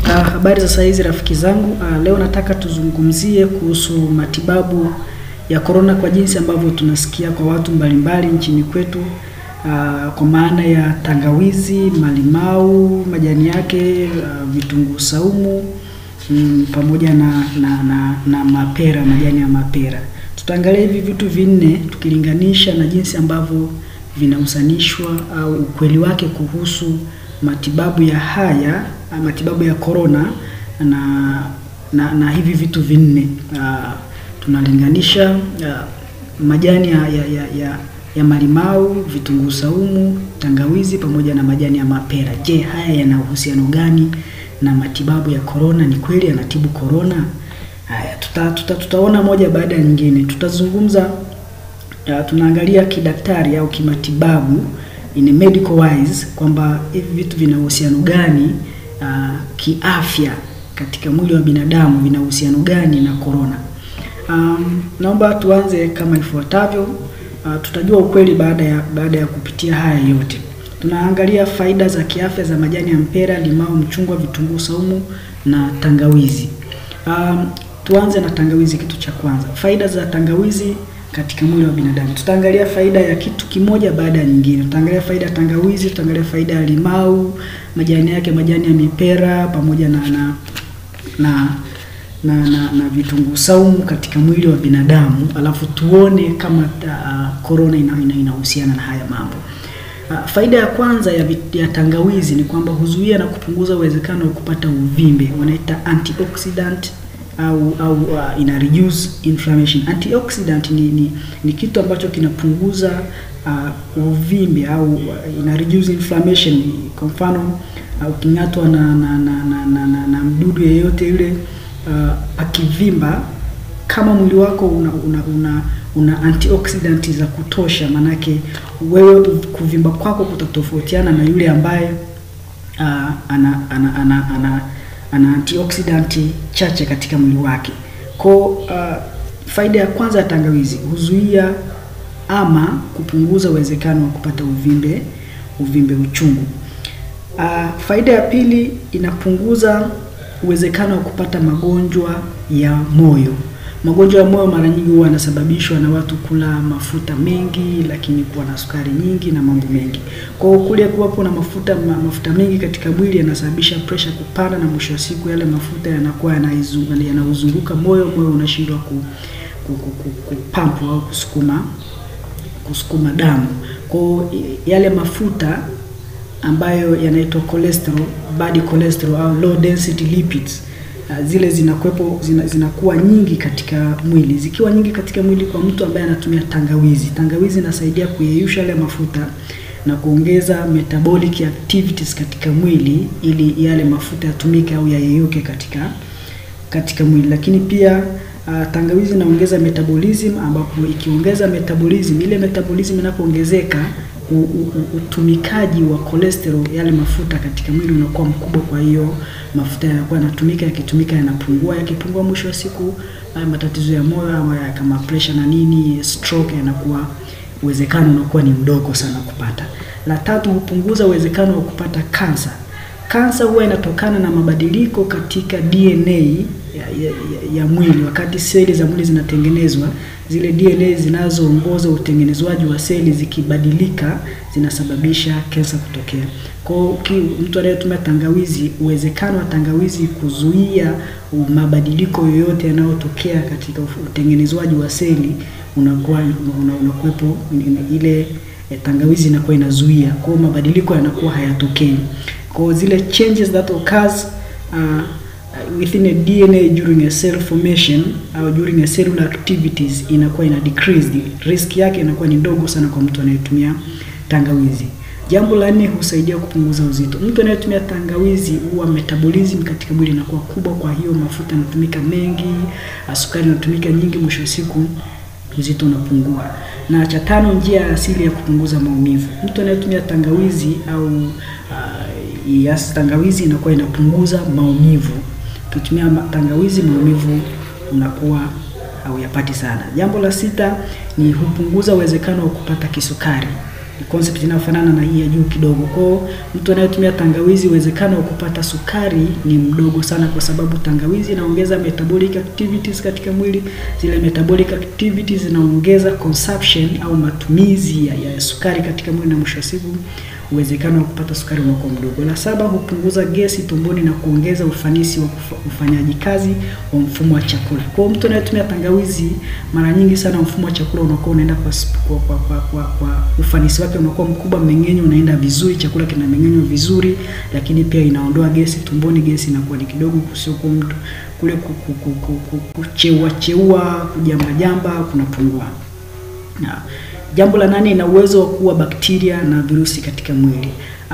Habari za saa hizi rafiki zangu. Uh, leo nataka tuzungumzie kuhusu matibabu ya korona kwa jinsi ambavyo tunasikia kwa watu mbalimbali nchini kwetu, uh, kwa maana ya tangawizi, malimau, majani yake, uh, vitunguu saumu mm, pamoja na, na, na, na mapera, majani ya mapera. Tutaangalia hivi vitu vinne tukilinganisha na jinsi ambavyo vinahusanishwa au ukweli wake kuhusu matibabu ya haya matibabu ya korona na, na na hivi vitu vinne uh, tunalinganisha uh, majani ya, ya, ya, ya, ya malimau, vitunguu saumu, tangawizi pamoja na majani ya mapera. Je, haya yana uhusiano gani na matibabu ya korona? Ni kweli yanatibu korona? Haya, tuta, tuta, tutaona moja baada ya nyingine. Tutazungumza uh, tunaangalia kidaktari au kimatibabu in a medical wise kwamba hivi vitu vina uhusiano gani uh, kiafya katika mwili wa binadamu vina uhusiano gani na korona. Um, naomba tuanze kama ifuatavyo. Uh, tutajua ukweli baada ya baada ya kupitia haya yote. Tunaangalia faida za kiafya za majani ya mpera, limao, mchungwa, vitunguu saumu na tangawizi. Um, tuanze na tangawizi, kitu cha kwanza. Faida za tangawizi katika mwili wa binadamu. Tutaangalia faida ya kitu kimoja baada ya nyingine. Tutaangalia faida ya tangawizi, tutaangalia faida ya limau, majani yake, majani ya mipera pamoja na na na na, na, na vitunguu saumu katika mwili wa binadamu, alafu tuone kama korona uh, inahusiana ina, ina na haya mambo. Uh, faida ya kwanza ya, ya tangawizi ni kwamba huzuia na kupunguza uwezekano wa kupata uvimbe, wanaita antioxidant au au uh, ina reduce inflammation. Antioxidant ni, ni, ni kitu ambacho kinapunguza uh, uvimbe au uh, ina reduce inflammation. Kwa mfano uh, uking'atwa na na, na, na, na, na, na mdudu yeyote yule uh, akivimba, kama mwili wako una una, una, una antioxidant za kutosha, manake wewe kuvimba kwako kutatofautiana na yule ambaye uh, ana, ana, ana, ana ana antioxidant chache katika mwili wake. Kwa uh, faida ya kwanza ya tangawizi huzuia ama kupunguza uwezekano wa kupata uvimbe uvimbe uchungu. Uh, faida ya pili inapunguza uwezekano wa kupata magonjwa ya moyo. Magonjwa ya moyo mara nyingi huwa yanasababishwa na watu kula mafuta mengi, lakini kuwa na sukari nyingi na mambo mengi. Kwa hiyo kule kuwapo na mafuta ma, mafuta mengi katika mwili yanasababisha pressure kupanda, na mwisho wa siku yale mafuta yanakuwa yanauzunguka moyo, moyo unashindwa ku, ku, ku, ku, kupampu au kusukuma kusukuma damu. Kwa yale mafuta ambayo yanaitwa cholesterol, bad cholesterol au low density lipids zile zinakuwepo zina, zinakuwa nyingi katika mwili. Zikiwa nyingi katika mwili kwa mtu ambaye anatumia tangawizi, tangawizi inasaidia kuyeyusha yale mafuta na kuongeza metabolic activities katika mwili ili yale mafuta yatumike au yayeyuke katika katika mwili. Lakini pia uh, tangawizi inaongeza metabolism, ambapo ikiongeza metabolism, ile metabolism inapoongezeka utumikaji wa cholesterol yale mafuta katika mwili unakuwa mkubwa. Kwa hiyo mafuta yanakuwa yanatumika, yakitumika yanapungua, yakipungua, mwisho wa siku haya matatizo ya moyo ama kama pressure na nini, stroke, yanakuwa uwezekano unakuwa ni mdogo sana kupata. La tatu, hupunguza uwezekano wa kupata kansa. Kansa huwa inatokana na mabadiliko katika DNA ya, ya, ya mwili. Wakati seli za mwili zinatengenezwa, zile DNA zinazoongoza utengenezwaji wa seli zikibadilika, zinasababisha kansa kutokea. Kwa hiyo mtu anayetumia tangawizi, uwezekano wa tangawizi kuzuia mabadiliko yoyote yanayotokea katika utengenezwaji wa seli unakuwa unakuwepo, ile tangawizi inakuwa inazuia, kwa hiyo mabadiliko yanakuwa hayatokei. Kwa zile changes that occurs uh, within a DNA during a cell formation au during a cellular activities inakuwa ina decreased, risk yake inakuwa ni ndogo sana kwa mtu anayetumia tangawizi. Jambo la nne, husaidia kupunguza uzito. Mtu anayetumia tangawizi huwa metabolism katika mwili inakuwa kubwa, kwa hiyo mafuta yanatumika mengi, sukari inatumika nyingi, mwisho wa siku uzito unapungua. Na cha tano, njia ya asili ya kupunguza maumivu. Mtu anayetumia tangawizi au uh, yes, tangawizi inakuwa inapunguza maumivu. Ukitumia tangawizi maumivu unakuwa hauyapati sana. Jambo la sita ni hupunguza uwezekano wa kupata kisukari. ni concept inayofanana na hii ya juu kidogo. Kwa mtu anayetumia tangawizi, uwezekano wa kupata sukari ni mdogo sana, kwa sababu tangawizi inaongeza metabolic activities katika mwili. Zile metabolic activities zinaongeza consumption au matumizi ya, ya sukari katika mwili, na mwisho wa siku uwezekano wa kupata sukari unakuwa mdogo. La saba, hupunguza gesi tumboni na kuongeza ufanisi wa ufanyaji kazi wa mfumo wa chakula. Kwa hiyo mtu anayetumia tangawizi, mara nyingi sana mfumo wa chakula unakuwa unaenda kwa, kwa, kwa, kwa, kwa, kwa ufanisi wake unakuwa mkubwa, mmeng'enyo unaenda vizuri, chakula kinameng'enywa vizuri, lakini pia inaondoa gesi tumboni. Gesi inakuwa ni kidogo, kusio mtu kule kucheua cheua, kujamba jamba kunapungua. Na jambo la nane, ina uwezo wa kuua bakteria na virusi katika mwili. Uh,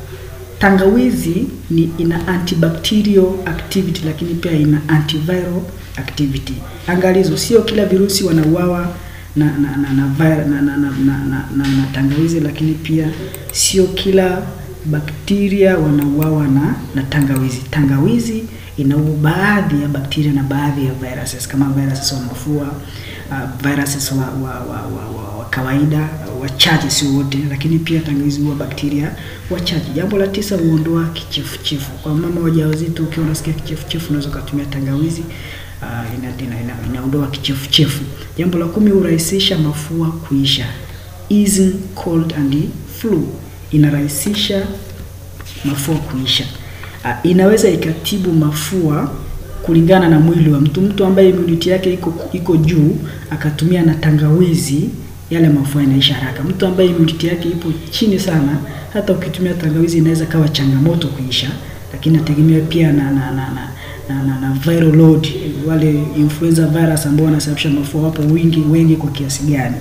tangawizi ni ina antibacterial activity lakini pia ina antiviral activity. Angalizo, sio kila virusi wanauawa na na na na, na, na, na, na, na, na, na tangawizi, lakini pia sio kila bakteria wanauawa na na tangawizi. Tangawizi inaua baadhi ya bakteria na baadhi ya viruses kama viruses wa mafua, uh, viruses wa, wa, wa, wa, wa, wa kawaida wachache, sio wote, lakini pia tangawizi huwa bakteria wachache. Jambo la tisa, huondoa kichefuchefu. Kwa mama wajawazito, ukiwa unasikia kichefuchefu, unaweza kutumia tangawizi. Uh, ina, ina, ina, inaondoa kichefuchefu. Jambo la kumi, hurahisisha mafua kuisha, easing cold and flu, inarahisisha mafua kuisha. Uh, inaweza ikatibu mafua kulingana na mwili wa mtu. Mtu ambaye immunity yake iko iko juu akatumia na tangawizi, yale mafua yanaisha haraka. Mtu ambaye immunity yake ipo chini sana, hata ukitumia tangawizi inaweza kawa changamoto kuisha, lakini nategemea pia na na, na, na na, na, na viral load, wale influenza virus ambao wanasababisha mafua wapo wingi wengi kwa kiasi gani.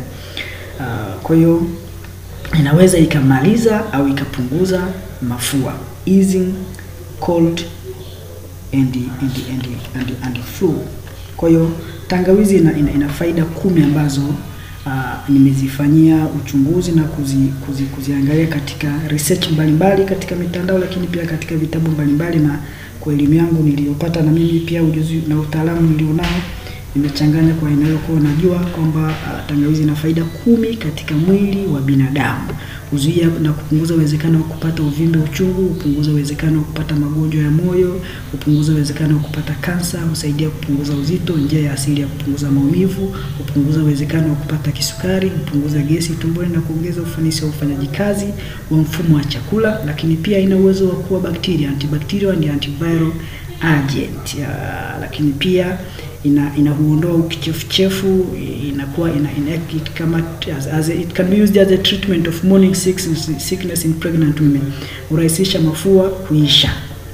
Uh, kwa hiyo inaweza ikamaliza au ikapunguza mafua, easing cold and, and, and, and, and flu. Kwa hiyo tangawizi ina, ina, ina faida kumi ambazo uh, nimezifanyia uchunguzi na kuzi, kuzi, kuziangalia katika research mbalimbali katika mitandao, lakini pia katika vitabu mbalimbali na kwa elimu yangu niliyopata na mimi pia ujuzi na utaalamu nilionao nimechanganya kwa inayokuwa najua kwamba uh, tangawizi ina faida kumi katika mwili wa binadamu. Huzuia na kupunguza uwezekano wa kupata uvimbe uchungu, hupunguza uwezekano wa kupata magonjwa ya moyo, hupunguza uwezekano wa kupata kansa, husaidia kupunguza uzito, njia ya asili ya kupunguza maumivu, hupunguza uwezekano wa kupata kisukari, hupunguza gesi tumboni na kuongeza ufanisi wa ufanyaji kazi wa mfumo wa chakula, lakini pia ina uwezo wa kuua bakteria, antibacterial and antiviral agent. Ya, lakini pia ina ina huondoa ukichefuchefu, inakuwa ina, ina it kama as, as a, it can be used as a treatment of morning sickness, sickness in pregnant women, hurahisisha mafua kuisha.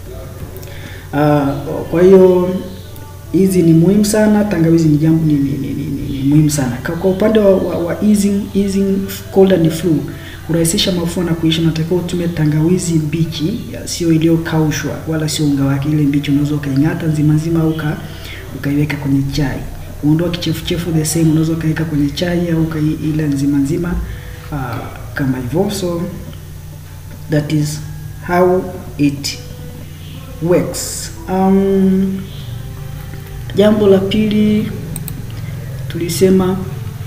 Uh, kwa hiyo hizi ni muhimu sana. Tangawizi ni jambo ni, ni, ni, ni, ni, ni muhimu sana kwa, kwa upande wa, wa, wa easing, easing cold and flu kurahisisha mafua na kuisha, unatakiwa utumie tangawizi mbichi, sio iliyokaushwa wala sio unga wake. Ile mbichi unaweza ukaing'ata nzima nzima au ukaiweka kwenye chai. Uondoa kichefuchefu the same, unaweza ukaweka kwenye chai au ukaila nzima nzima uh, kama hivyo. So that is how it works. Um, jambo la pili tulisema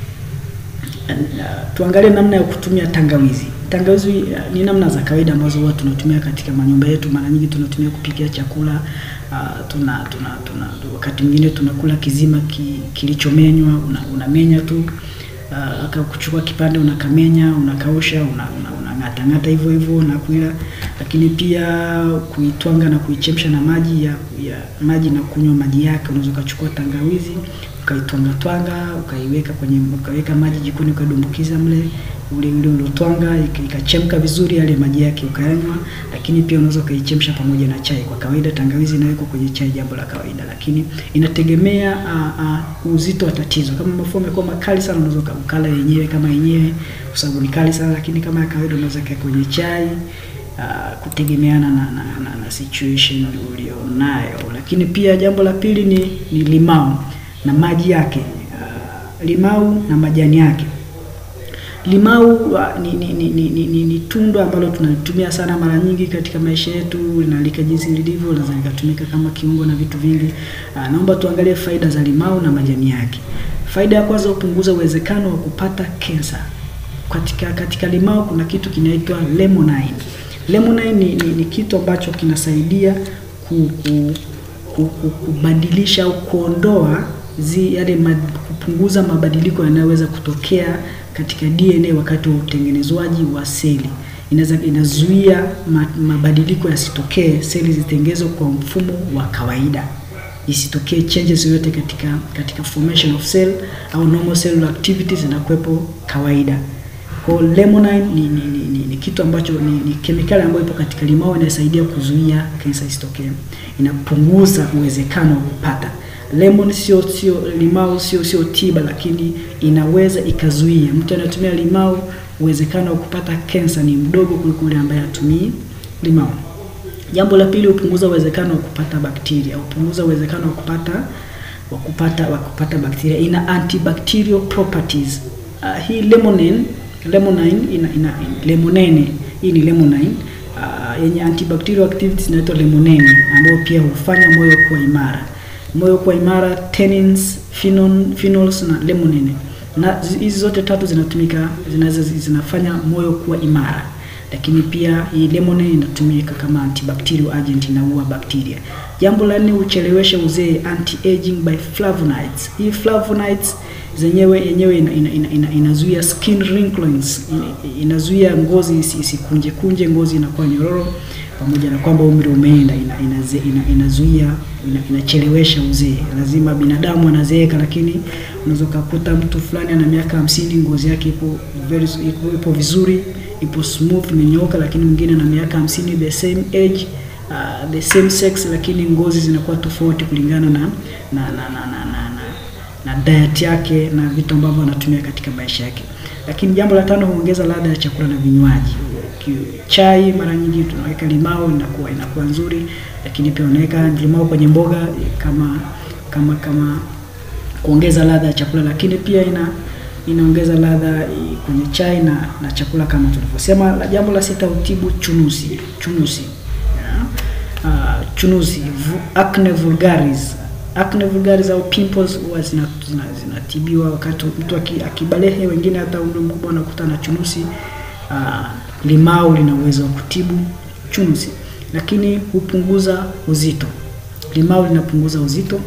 Uh, tuangalie namna ya kutumia tangawizi. Tangawizi uh, ni namna za kawaida ambazo huwa tunatumia katika manyumba yetu. Mara nyingi tunatumia kupikia chakula uh, tuna, tuna, tuna wakati mwingine tunakula kizima ki, kilichomenywa, unamenya una tu uh, kuchukua kipande unakamenya, unakausha, una, una, unang'ata ng'ata hivyo hivyo na kuila, lakini pia kuitwanga na kuichemsha na maji ya, ya maji na kunywa maji yake. Unaweza ukachukua tangawizi ukaitwanga twanga ukaiweka kwenye ukaweka maji jikoni ukadumbukiza mle ule ule uliotwanga ikachemka vizuri, yale maji yake ukayanywa. Lakini pia unaweza ukaichemsha pamoja na chai. Kwa kawaida tangawizi inawekwa kwenye chai, jambo la kawaida, lakini inategemea uh, uh, uzito wa tatizo. Kama mafua yamekuwa makali sana, unaweza ukala yenyewe kama yenyewe, kwa sababu ni kali sana, lakini kama ya kawaida unaweza kuweka kwenye chai uh, kutegemeana na, na, na, na situation ulionayo. Lakini pia jambo la pili ni, ni limau na maji yake uh, limau na majani yake. Limau uh, ni, ni, ni, ni, ni, ni, ni tunda ambalo tunalitumia sana mara nyingi katika maisha yetu, linalika jinsi lilivyo, linaweza likatumika kama kiungo na vitu vingi. Uh, naomba tuangalie faida za limau na majani yake. Faida ya kwanza, hupunguza uwezekano wa kupata kensa. katika katika limao kuna kitu kinaitwa limonene. Limonene ni, ni, ni kitu ambacho kinasaidia ku, ku, ku, ku, kubadilisha au kuondoa zi, yale ma, kupunguza mabadiliko yanayoweza kutokea katika DNA wakati wa utengenezwaji wa seli. Inaweza inazuia ma, mabadiliko yasitokee, seli zitengenezwe kwa mfumo wa kawaida isitokee changes yoyote katika katika formation of cell au normal cellular activities zinakuwepo kawaida. Kwa limonene ni, ni, ni, ni, ni kitu ambacho ni, ni kemikali ambayo ipo katika limao inasaidia kuzuia kansa isitokee, inapunguza uwezekano wa kupata. Lemon sio sio limao sio sio tiba, lakini inaweza ikazuia. Mtu anayetumia limao, uwezekano wa kupata kansa ni mdogo kuliko yule ambaye hatumii limao. Jambo la pili, hupunguza uwezekano wa kupata bakteria, hupunguza uwezekano wa kupata wa kupata wa kupata bakteria. Ina antibacterial properties. Uh, hii limonene limonene ina, ina lemonene hii ni limonene uh, yenye antibacterial activities inaitwa limonene, ambayo pia hufanya moyo kuwa imara. Moyo kuwa imara, tannins, phenol, phenols na limonene, na hizi zote tatu zinatumika zinaweza zinafanya moyo kuwa imara lakini pia hii limonene inatumika kama antibacterial agent, inaua bakteria. Jambo la nne, huchelewesha uzee, anti-aging by flavonoids. Hii flavonoids zenyewe yenyewe ina, ina, ina, ina, inazuia skin wrinkles, inazuia ngozi isikunje kunje, ngozi inakuwa nyororo, pamoja na kwamba umri umeenda, ina, ina, ina, inazuia ina, inachelewesha uzee. Lazima binadamu anazeeka, lakini unaweza kukuta mtu fulani ana miaka hamsini, ngozi yake ipo very ipo, ipo vizuri ipo smooth imenyooka, lakini mwingine na miaka hamsini the same age uh, the same sex, lakini ngozi zinakuwa tofauti kulingana na na na, na, na, na, na, na diet yake na vitu ambavyo anatumia katika maisha yake. Lakini jambo la tano, huongeza ladha ya chakula na vinywaji. Chai mara nyingi tunaweka limao, inakuwa inakuwa nzuri, lakini pia unaweka limao kwenye mboga kama kama kama kuongeza ladha ya chakula, lakini pia ina inaongeza ladha kwenye chai na, na chakula kama tulivyosema. La jambo la sita, utibu chunusi chunusi yeah. Uh, chunusi acne vulgaris acne vulgaris au pimples huwa zinatibiwa zina, zina wakati mtu akibalehe, wengine hata umri mkubwa anakuta na chunusi. Uh, limao lina uwezo wa kutibu chunusi, lakini hupunguza uzito. Limao linapunguza uzito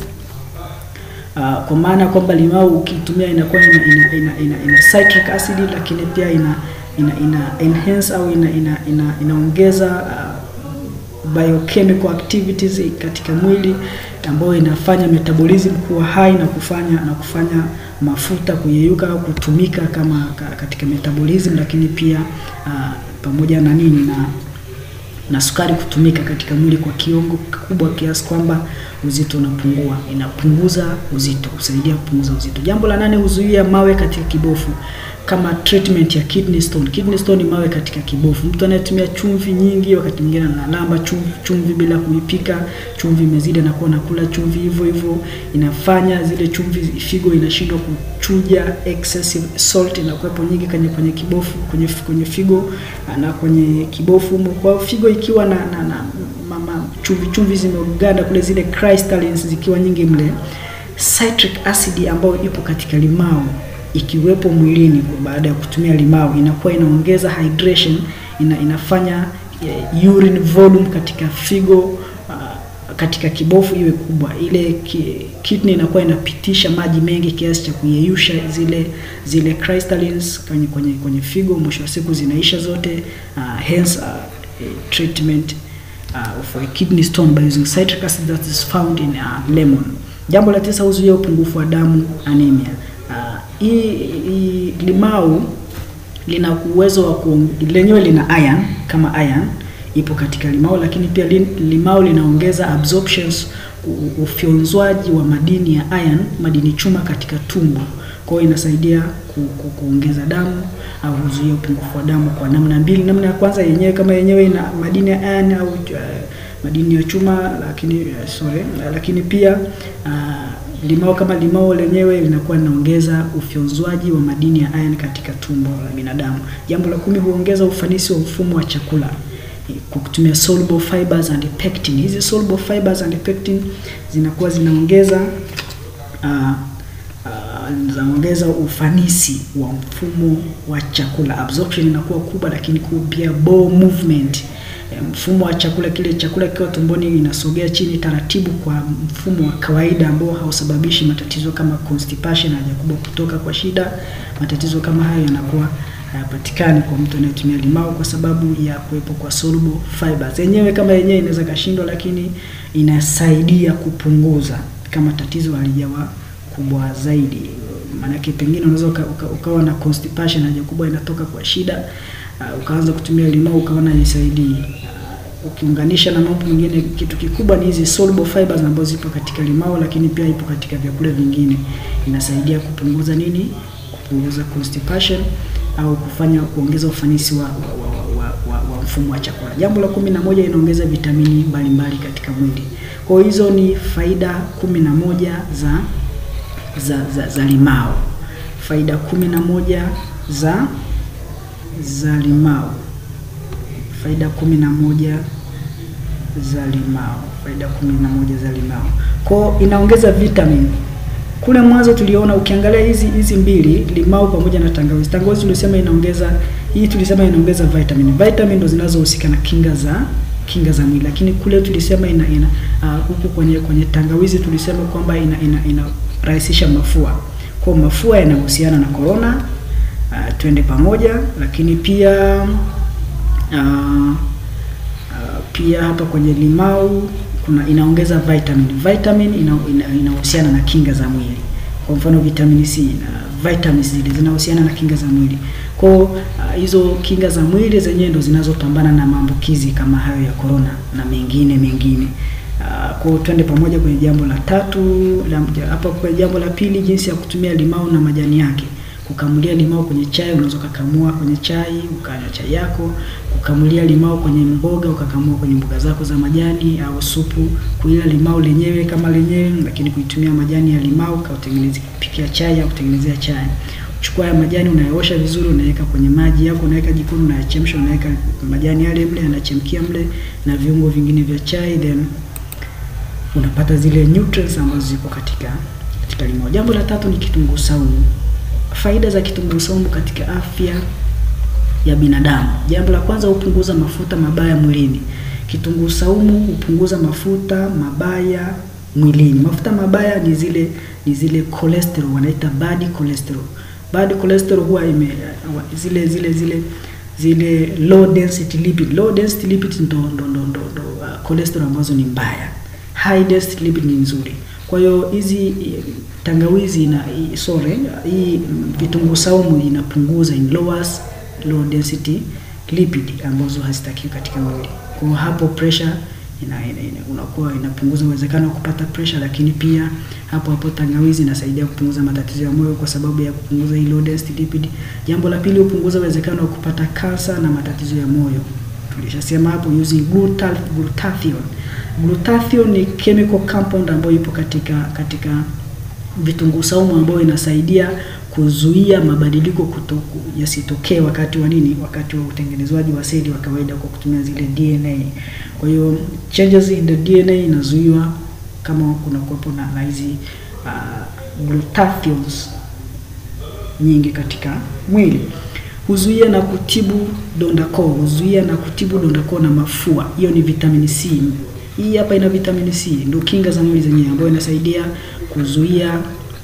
Uh, kwa maana kwamba limao ukitumia inakuwa ina, ina, ina, ina, ina citric acid lakini pia ina ina, ina enhance au ina, ina, ina, inaongeza uh, biochemical activities katika mwili ambayo inafanya metabolism kuwa high na kufanya na kufanya mafuta kuyeyuka au kutumika kama katika metabolism, lakini pia uh, pamoja na nini na na sukari kutumika katika mwili kwa kiwango kikubwa kiasi kwamba uzito unapungua. Inapunguza uzito, husaidia kupunguza uzito. Jambo la nane, huzuia mawe katika kibofu kama treatment ya kidney stone. Kidney stone ni mawe katika kibofu. Mtu anayetumia chumvi nyingi, wakati mwingine analamba chumvi, chumvi bila kuipika, chumvi imezidi, anakuwa nakula chumvi hivyo hivyo, inafanya zile chumvi, figo inashindwa kuchuja, excessive salt inakuwepo nyingi kwenye kwenye kibofu, kwenye kwenye figo na kwenye kibofu. Kwa figo ikiwa na, na, na mama chumvi chumvi zimeganda kule, zile crystallines zikiwa nyingi mle, citric acid ambayo ipo katika limao ikiwepo mwilini baada ya kutumia limao inakuwa inaongeza hydration, ina, inafanya uh, urine volume katika figo uh, katika kibofu iwe kubwa. Ile ki, kidney inakuwa inapitisha maji mengi kiasi cha kuyeyusha zile zile crystallines kwenye kwenye kwenye figo, mwisho wa siku zinaisha zote. Uh, hence uh, treatment uh, of a kidney stone by using citric acid that is found in uh, lemon. Jambo la tisa, huzuia upungufu wa damu anemia. Hii uh, limau lina uwezo wa lenyewe lina iron kama iron ipo katika limau, lakini pia limau linaongeza absorptions, ufyonzwaji wa madini ya iron, madini chuma katika tumbo. Kwa hiyo inasaidia ku, ku, kuongeza damu au kuzuia upungufu wa damu kwa namna mbili. Namna ya kwanza yenyewe kama yenyewe ina madini ya iron au uh, madini ya chuma, lakini uh, sorry, uh, lakini pia uh, limao kama limao lenyewe linakuwa linaongeza ufyonzwaji wa madini ya iron katika tumbo la binadamu. Jambo la kumi, huongeza ufanisi wa mfumo wa chakula kwa kutumia soluble fibers and pectin. Hizi soluble fibers and pectin zinakuwa zinaongeza uh, uh, uh, zinaongeza ufanisi wa mfumo wa chakula. Absorption inakuwa kubwa, lakini pia bowel movement mfumo wa chakula kile chakula kikiwa tumboni inasogea chini taratibu kwa mfumo wa kawaida ambao hausababishi matatizo kama constipation, haja kubwa kutoka kwa shida. Matatizo kama hayo yanakuwa hayapatikani kwa mtu anayetumia limao kwa sababu ya kuwepo kwa soluble fibers. Yenyewe kama yenyewe inaweza kashindwa, lakini inasaidia kupunguza kama tatizo halijawa kubwa zaidi. Maanake pengine unaweza uka, uka, ukawa na constipation, haja kubwa inatoka kwa shida uh, ukaanza kutumia limao ukaona haisaidii. Uh, ukiunganisha na mambo mengine, kitu kikubwa ni hizi soluble fibers ambazo zipo katika limao, lakini pia ipo katika vyakula vingine, inasaidia kupunguza nini, kupunguza constipation au kufanya kuongeza ufanisi wa, wa, wa, wa, wa, wa mfumo wa chakula. Jambo la kumi na moja, inaongeza vitamini mbalimbali katika mwili. Kwa hiyo hizo ni faida kumi na moja za za, za, za limao. Faida kumi na moja za za limao. Faida kumi na moja za limao. Faida kumi na moja za limao. Kwa inaongeza vitamin. Kule mwanzo tuliona ukiangalia hizi hizi mbili limao pamoja na tangawizi. Tangawizi tulisema inaongeza hii tulisema inaongeza vitamin. Vitamin ndo zinazohusika na kinga za kinga za mwili. Lakini kule tulisema ina ina huku uh, kwenye kwenye tangawizi tulisema kwamba ina ina, ina rahisisha mafua. Kwa mafua yanahusiana na corona uh, twende pamoja, lakini pia uh, uh, pia hapa kwenye limau kuna inaongeza vitamin. Vitamin inahusiana ina, ina na kinga za mwili. Kwa mfano vitamin C na vitamins zile zinahusiana na kinga za mwili. Kwa uh, hizo kinga za mwili zenyewe ndo zinazopambana na maambukizi kama hayo ya corona na mengine mengine. Uh, kwa twende pamoja kwenye jambo la tatu hapa. Kwenye jambo la pili, jinsi ya kutumia limau na majani yake. Kukamulia limau kwenye chai, unaweza ukakamua kwenye chai ukanywa chai yako. Kukamulia limau kwenye mboga, ukakamua kwenye mboga zako za majani au supu. Kuila limau lenyewe kama lenyewe, lakini kuitumia majani ya limau kautengeneze kupikia chai au kutengenezea chai. Chukua ya majani unayaosha vizuri, unaweka kwenye maji yako, unaweka jikoni, unayachemsha, unaweka majani yale mle, yanachemkia mle na viungo vingine vya chai then unapata zile nutrients ambazo ziko katika katika limao. Jambo la tatu ni kitunguu saumu. Faida za kitunguu saumu katika afya ya binadamu. Jambo la kwanza, hupunguza mafuta mabaya mwilini. Kitunguu saumu hupunguza mafuta mabaya mwilini. Mafuta mabaya ni zile ni zile cholesterol, wanaita bad cholesterol. Bad cholesterol huwa ime zile zile zile zile low density lipid. Low density lipid ndo ndo ndo ndo uh, cholesterol ambazo ni mbaya high density lipid ni nzuri. Kwa hiyo hizi tangawizi na sorry, hii vitunguu saumu inapunguza in lowers low density lipid ambazo hazitakiwi katika mwili. Kwa hiyo hapo pressure ina, ina, ina, unakuwa inapunguza uwezekano wa kupata pressure, lakini pia hapo hapo tangawizi inasaidia kupunguza matatizo ya moyo kwa sababu ya kupunguza hii low density lipid. Jambo la pili, hupunguza uwezekano wa kupata kansa na matatizo ya moyo. Tulishasema hapo using glutathione Glutathione ni chemical compound ambayo ipo katika katika vitunguu saumu ambayo inasaidia kuzuia mabadiliko yasitokee wakati wa nini, wakati wa utengenezwaji wa seli wa kawaida kwa kutumia zile DNA. Kwa hiyo changes in the DNA inazuiwa kama kuna kuwepo na hizi uh, glutathiones nyingi katika mwili. Huzuia na kutibu donda koo, huzuia na kutibu donda koo na mafua. Hiyo ni vitamin C. Hii hapa ina vitamin C, ndio kinga za mwili zenyewe ambayo inasaidia kuzuia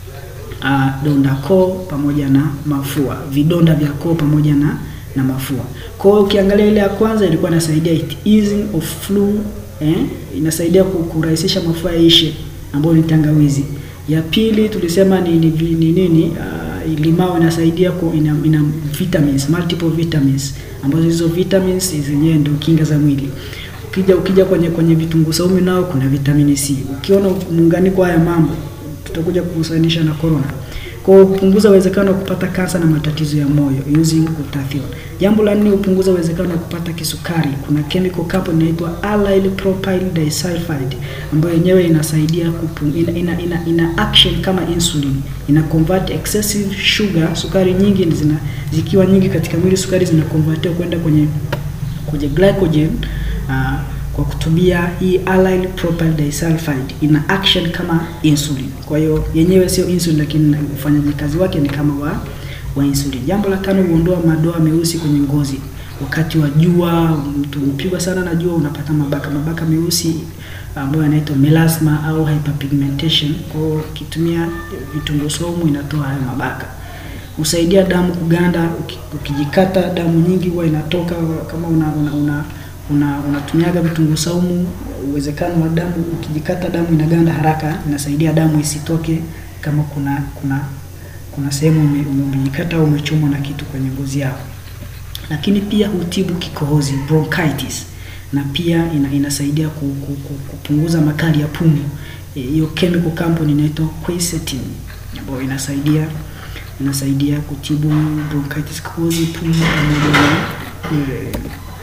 uh, donda koo pamoja na mafua, vidonda vya koo pamoja na na mafua. Kwa hiyo ukiangalia ile ya kwanza ilikuwa inasaidia it easing of flu eh, inasaidia kurahisisha mafua yaishe, ambayo ni tangawizi. Ya pili tulisema ni ni ni nini uh, limao inasaidia ku, ina, ina vitamins multiple vitamins ambazo hizo vitamins zenyewe ndio kinga za mwili. Ukija ukija kwenye kwenye vitunguu saumu nao kuna vitamini C. Ukiona muunganiko haya mambo tutakuja kuhusanisha na corona. Kwa kupunguza uwezekano wa kupata kansa na matatizo ya moyo using glutathione. Jambo la nne, hupunguza uwezekano wa kupata kisukari. Kuna chemical compound inaitwa allyl propyl disulfide ambayo yenyewe inasaidia kupunguza, ina, ina, ina, ina action kama insulin. Ina convert excessive sugar, sukari nyingi zina zikiwa nyingi katika mwili, sukari zina convertiwa kwenda kwenye kwenye glycogen uh, kwa kutumia hii allyl propyl disulfide ina action kama insulin. Kwa hiyo yenyewe sio insulin, lakini ufanyaji kazi wake ni kama wa, wa insulin. Jambo la tano, huondoa madoa meusi kwenye ngozi wakati wa jua. Mtu mpigwa sana na jua, unapata mabaka mabaka meusi ambayo yanaitwa melasma au hyperpigmentation. Kwa hiyo ukitumia vitunguu saumu inatoa hayo mabaka. Husaidia damu kuganda. Ukijikata damu nyingi huwa inatoka. Kama una una, una una unatumiaga vitunguu saumu, uwezekano wa damu ukijikata damu inaganda haraka, inasaidia damu isitoke kama kuna kuna kuna sehemu umejikata au umechomwa na kitu kwenye ngozi yako. Lakini pia hutibu kikohozi bronchitis, na pia ina, inasaidia ku, ku, ku, kupunguza makali ya pumu. Hiyo e, chemical compound inaitwa quercetin ambayo inasaidia inasaidia kutibu bronchitis, kikohozi, pumu pamoja na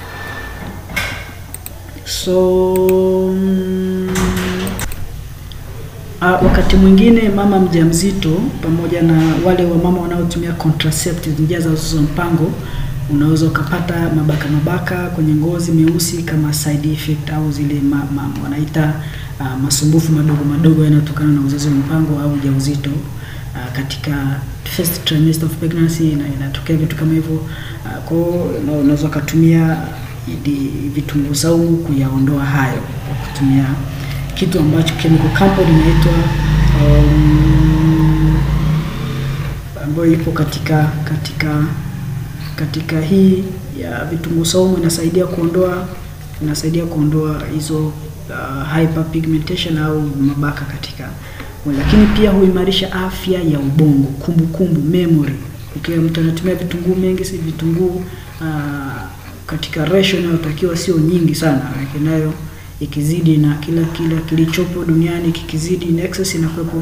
So mm, uh, wakati mwingine mama mjamzito pamoja na wale wa mama wanaotumia contraceptive, njia za uzazi wa mpango, unaweza ukapata mabaka mabaka kwenye ngozi meusi kama side effect au zile ma, ma, wanaita uh, masumbufu madogo madogo yanayotokana na uzazi wa mpango au ujauzito. Uh, katika first trimester of pregnancy inatokea vitu kama hivyo. Uh, kwa hiyo unaweza ukatumia vitunguu saumu kuyaondoa hayo kwa kutumia kitu ambacho chemical compound inaitwa um, ambayo ipo katika katika katika hii ya vitunguu saumu inasaidia kuondoa inasaidia kuondoa hizo uh, hyperpigmentation au mabaka katika, lakini pia huimarisha afya ya ubongo, kumbukumbu, memory. Ukiwa mtu anatumia vitunguu mengi, si vitunguu uh, katika ratio inayotakiwa sio nyingi sana, lakini nayo ikizidi na kila kila kilichopo duniani kikizidi in excess inakuwepo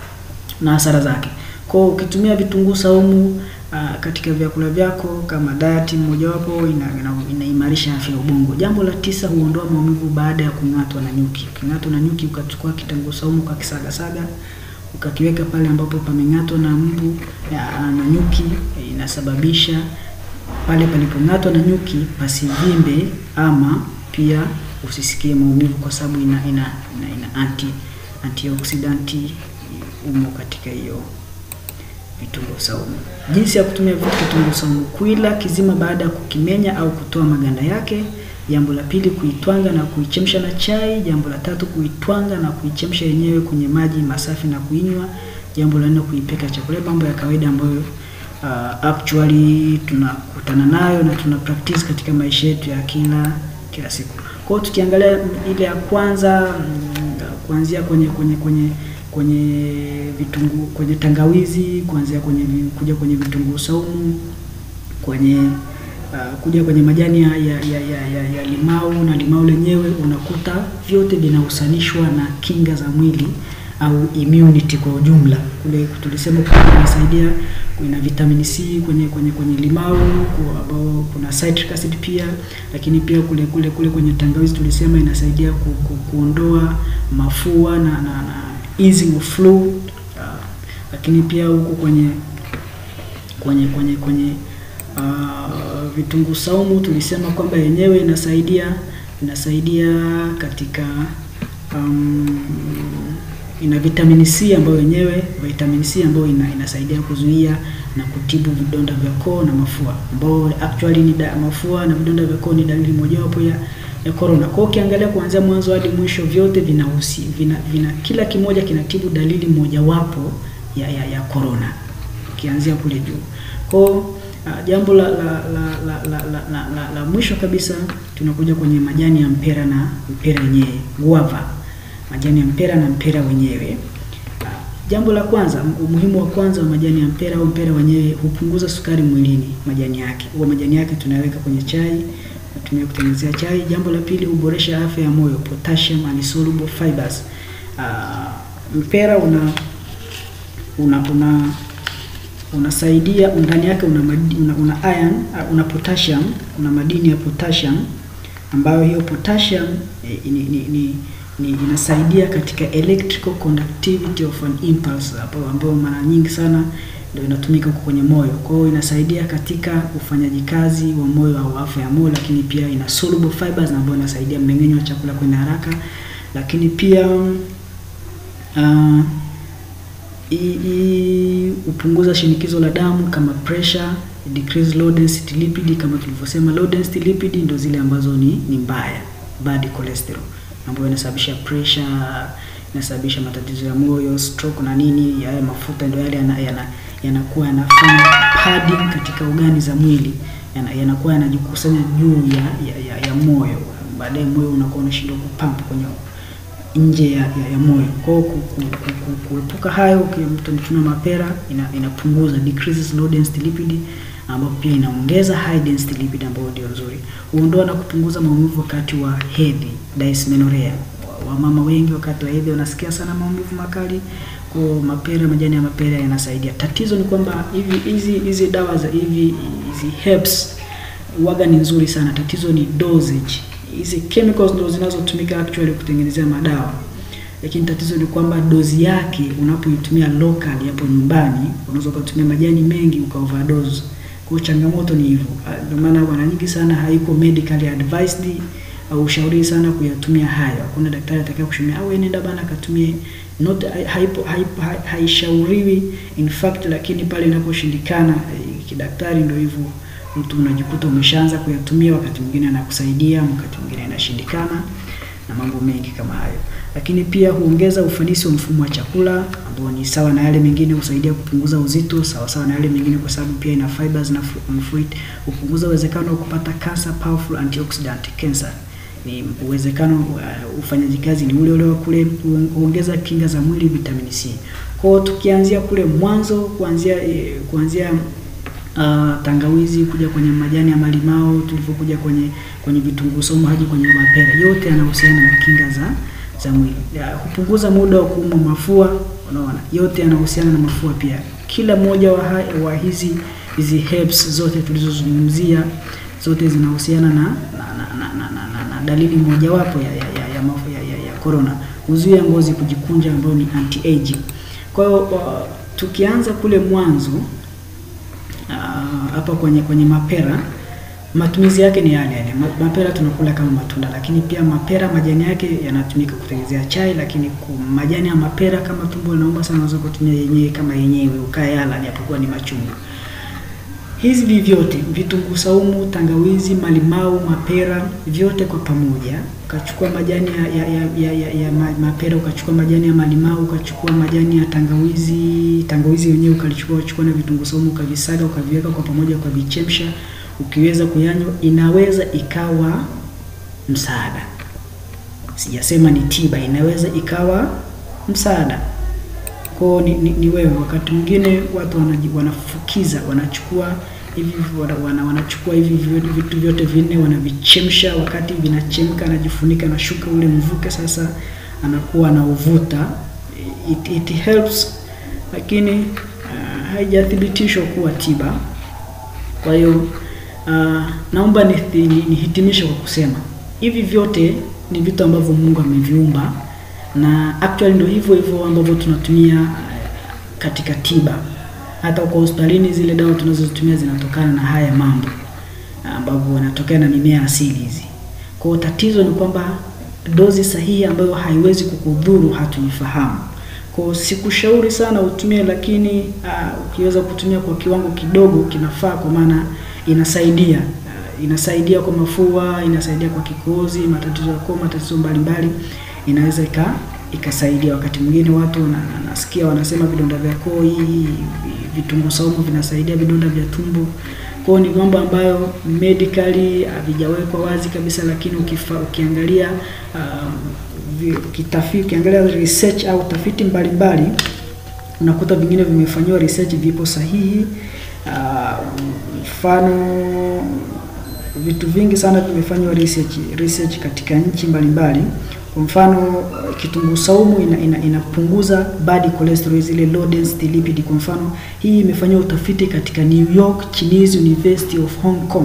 na hasara zake. Kwa hiyo ukitumia vitunguu saumu uh, katika vyakula vyako kama diet mmojawapo inaimarisha ina, ina afya ya ubongo. Jambo la tisa, huondoa maumivu baada ya kung'atwa na nyuki. Uking'atwa na nyuki ukachukua kitunguu saumu ukakisagasaga ukakiweka pale ambapo pameng'atwa na mbu na nyuki, inasababisha pale palipong'atwa na nyuki pasivimbe ama pia usisikie maumivu kwa sababu ina, ina, ina, ina anti antioksidanti umo katika hiyo vitunguu saumu. Jinsi ya kutumia vitunguu saumu: kuila kizima baada ya kukimenya au kutoa maganda yake. Jambo la pili, kuitwanga na kuichemsha na chai. Jambo la tatu, kuitwanga na kuichemsha yenyewe kwenye maji masafi na kuinywa. Jambo la nne, kuipeka chakula. Mambo ya kawaida ambayo Uh, actually tunakutana nayo na tuna practice katika maisha yetu ya kila kila siku. Kwa hiyo tukiangalia ile ya kwanza mm, kuanzia kwenye kwenye kwenye kwenye vitunguu kwenye tangawizi, kuanzia kwenye kuja kwenye vitunguu saumu, kwenye uh, kuja kwenye majani ya, ya, ya, ya, ya, ya limau na limau lenyewe, unakuta vyote vinahusanishwa na kinga za mwili au immunity kwa ujumla. Kule tulisema kwamba inasaidia, kuna vitamin C kwenye kwenye kwenye limau ambao kuna citric acid pia, lakini pia kule kule kule kwenye tangawizi tulisema inasaidia ku, ku, kuondoa mafua na, na, na easing of flu uh, lakini pia huko kwenye kwenye kwenye kwenye uh, vitunguu saumu tulisema kwamba yenyewe inasaidia inasaidia katika um, ina vitamini C ambayo yenyewe vitamini C ambayo ina, inasaidia kuzuia na kutibu vidonda vya koo na mafua, ambao actually ni da, mafua na vidonda vya koo ni dalili mojawapo ya ya corona. Kwa ukiangalia kuanzia mwanzo hadi mwisho vyote vinahusi vina, vina kila kimoja kinatibu dalili mojawapo ya ya, ya corona ukianzia kule juu. Kwa uh, jambo la la la, la, la, la, la, la, la mwisho kabisa tunakuja kwenye majani ya mpera na mpera wenyewe guava majani ya mpera na mpera wenyewe. Jambo la kwanza, umuhimu wa kwanza wa majani ya mpera au mpera wenyewe, hupunguza sukari mwilini. Majani yake huwa majani yake tunaweka kwenye chai, natumia kutengenezea chai. Jambo la pili, huboresha afya ya moyo, potassium and soluble fibers. Uh, mpera una una una unasaidia ndani yake una, una, una iron una potassium, una madini ya potassium ambayo hiyo potassium eh, ni, ni, ni ni inasaidia katika electrical conductivity of an impulse hapo, ambayo mara nyingi sana ndio inatumika huko kwenye moyo. Kwa hiyo inasaidia katika ufanyaji kazi wa moyo au afya ya moyo, lakini pia ina soluble fibers ambayo inasaidia mmeng'enyo wa chakula kwenda haraka, lakini pia uh, hupunguza shinikizo la damu kama pressure, decrease low density lipid. Kama tulivyosema, low density lipid ndio zile ambazo ni, ni mbaya, bad cholesterol ambayo inasababisha pressure, inasababisha matatizo ya moyo, stroke na nini. Haya mafuta ndio yale yanakuwa yana, yana yanafanya padding katika ogani za mwili, yanakuwa yana yanajikusanya juu ya, ya, ya, ya moyo, baadaye moyo unakuwa unashindwa kupump kwenye nje ya, ya, ya moyo. Kwa hiyo kuepuka hayo, mtu anatumia mapera ina, inapunguza decreases low density lipid, ambapo pia inaongeza high density lipid ambayo ndio nzuri. Huondoa na kupunguza maumivu wakati wa hedhi, dysmenorrhea. Wamama wengi wakati wa hedhi wanasikia sana maumivu makali, kwa mapera, majani ya mapera yanasaidia. Tatizo ni kwamba hivi hizi hizi dawa za hivi hizi herbs waga ni nzuri sana, tatizo ni dosage hizi chemicals ndo zinazotumika actually kutengenezea madawa, lakini tatizo ni kwamba dozi yake unapoitumia local hapo nyumbani, unaweza ukatumia majani mengi uka overdose. Kwa changamoto ni hivyo, ndio maana mara nyingi sana haiko medically advised au ushauri sana kuyatumia hayo. Hakuna daktari atakaye kushauri au nenda bana katumie, not haipo haishauriwi in fact, lakini pale inaposhindikana kidaktari, ndio hivyo mtu unajikuta umeshaanza kuyatumia, wakati mwingine anakusaidia, wakati mwingine inashindikana na mambo mengi kama hayo. Lakini pia huongeza ufanisi wa mfumo wa chakula ambao ni sawa na yale mengine, husaidia kupunguza uzito sawa sawa na yale mengine, kwa sababu pia ina fibers na fruit. Hupunguza uwezekano wa kupata cancer, powerful antioxidant cancer. Ni uwezekano uh, ufanyaji kazi ni ule ule wa kule, huongeza kinga za mwili, vitamin C. Kwa hiyo tukianzia kule mwanzo, kuanzia eh, kuanzia Uh, tangawizi kuja kwenye majani ya malimao, tulivyokuja kwenye kwenye vitunguu saumu hadi kwenye mapera, yote yanahusiana na kinga za za mwili. Hupunguza muda wa kuumwa mafua, unaona, yote yanahusiana na mafua pia. Kila moja wa, wa hizi hizi herbs zote tulizozungumzia zote zinahusiana na na, na, na, na, na, na dalili mojawapo ya ya ya, ya, ya, ya, ya corona, huzuia ngozi kujikunja, ambayo ni anti aging. Kwa hiyo uh, tukianza kule mwanzo hapa uh, kwenye kwenye mapera matumizi yake ni yale yale. Mapera tunakula kama matunda, lakini pia mapera majani yake yanatumika kutengenezea chai, lakini majani ya mapera kama tumbo linauma sana, unaweza kutumia yenyewe kama yenyewe ukayala, japokuwa ni machungu. Hizi vyote vitunguu saumu, tangawizi, malimau, mapera, vyote kwa pamoja, ukachukua majani ya, ya, ya, ya, ya, ya mapera, ukachukua majani ya malimau, ukachukua majani ya tangawizi, tangawizi yenyewe ukalichukua, ukachukua na vitunguu saumu, ukavisaga, ukaviweka kwa pamoja, ukavichemsha, ukiweza kuyanywa, inaweza ikawa msaada. Sijasema ni tiba, inaweza ikawa msaada kwao ni, ni, ni wewe. Wakati mwingine watu wanaji, wanafukiza wanachukua hivi wana, wana, wanachukua hivi vitu vyote vinne wanavichemsha, wakati vinachemka anajifunika na shuka ule mvuke, sasa anakuwa anauvuta. It, it helps, lakini uh, haijathibitishwa kuwa tiba. Kwa hiyo uh, naomba nihitimishe ni, ni kwa kusema hivi vyote ni vitu ambavyo Mungu ameviumba na actually ndio hivyo hivyo ambavyo tunatumia katika tiba. Hata kwa hospitalini zile dawa tunazozitumia zinatokana na haya mambo ambavyo yanatokana na mimea asili hizi. Kwa hiyo tatizo ni kwamba dozi sahihi ambayo haiwezi kukudhuru hatuifahamu. Kwa hiyo sikushauri sana utumie, lakini uh, ukiweza kutumia kwa kiwango kidogo kinafaa, kwa maana inasaidia uh, inasaidia kwa mafua, inasaidia kwa kikohozi, matatizo ya koo, matatizo mbalimbali inaweza ika ikasaidia. Wakati mwingine watu na, na, nasikia wanasema vidonda vya koo, hii vitunguu saumu vinasaidia vidonda vya tumbo. Kwao ni mambo ambayo medically havijawekwa wazi kabisa, lakini ukifa, ukiangalia uh, kitafiti, ukiangalia research au tafiti mbalimbali unakuta vingine vimefanyiwa research, vipo sahihi. Mfano uh, vitu vingi sana vimefanywa research, research katika nchi mbalimbali kwa mfano kitunguu saumu ina, ina, inapunguza bad cholesterol zile low density lipid. Kwa mfano hii imefanywa utafiti katika New York Chinese University of Hong Kong,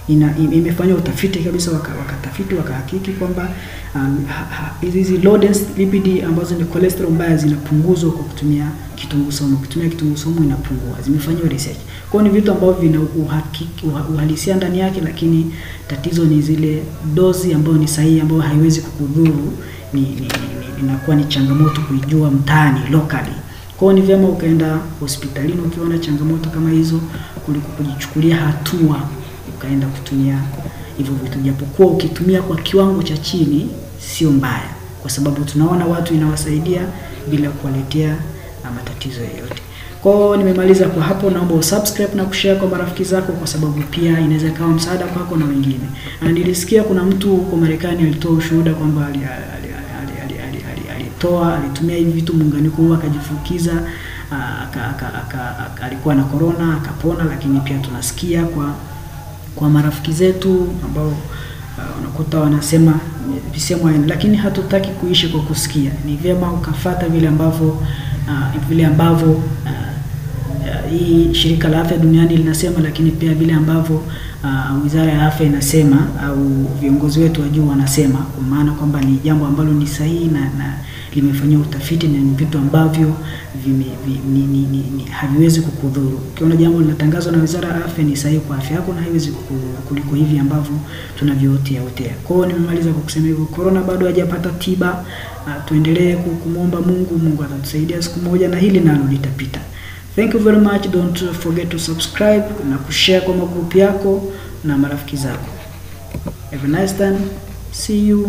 ina, imefanya utafiti kabisa, waka- wakatafiti wakahakiki kwamba um, ha- ha- hizi low density lipid ambazo ni cholesterol mbaya zinapunguzwa kwa kutumia kitunguu saumu. Kutumia kitunguu saumu inapungua, zimefanyiwa research. Kwa hiyo ni vitu ambavyo vina uhakiki, uha- uhalisia ndani yake, lakini tatizo ni zile dozi ambayo ni sahihi, ambayo haiwezi kukudhuru, ni, ni, ni, ni, inakuwa ni changamoto kuijua mtaani locally. Kwa hiyo ni vyema ukaenda hospitalini ukiona changamoto kama hizo, kuliko kujichukulia hatua ukaenda kutumia hivyo vitu, japokuwa ukitumia kwa kiwango cha chini sio mbaya, kwa sababu tunaona watu inawasaidia bila kuwaletea ah, matatizo yoyote. Kwa hiyo nimemaliza kwa hapo, naomba usubscribe na kushare kwa marafiki zako, kwa sababu pia inaweza ikawa msaada kwako na wengine. Na nilisikia kuna mtu huko Marekani alitoa ushuhuda kwamba ali- ali- ali- ali- ali- ali- alitoa alitumia hivi vitu muunganiko huu akajifukiza ah, aka, aka, aka, aka, alikuwa na corona akapona, lakini pia tunasikia kwa kwa marafiki zetu ambao uh, unakuta wanasema visemo hayo, lakini hatutaki kuishi kwa kusikia. Ni vyema ukafata vile ambavyo uh, vile ambavyo uh, uh, hii shirika la afya duniani linasema, lakini pia vile ambavyo uh, wizara ya afya inasema au viongozi wetu wa juu wanasema, kwa maana kwamba ni jambo ambalo ni sahihi na, na limefanyiwa utafiti na ni vitu ambavyo vime, vi, ni, ni, ni, ni, haviwezi kukudhuru. Ukiona jambo linatangazwa na wizara ya afya ni sahihi kwa afya yako na haiwezi kukudhuru kuliko hivi ambavyo tunavyootea otea. Kwa hiyo nimemaliza kwa kusema hivyo, corona bado hajapata tiba. Uh, tuendelee ku- kumwomba Mungu, Mungu atatusaidia siku moja na hili nalo litapita. Thank you very much. Don't forget to subscribe na kushare kwa magrupu yako na marafiki zako. Have a nice time. See you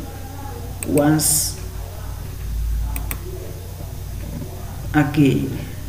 once again.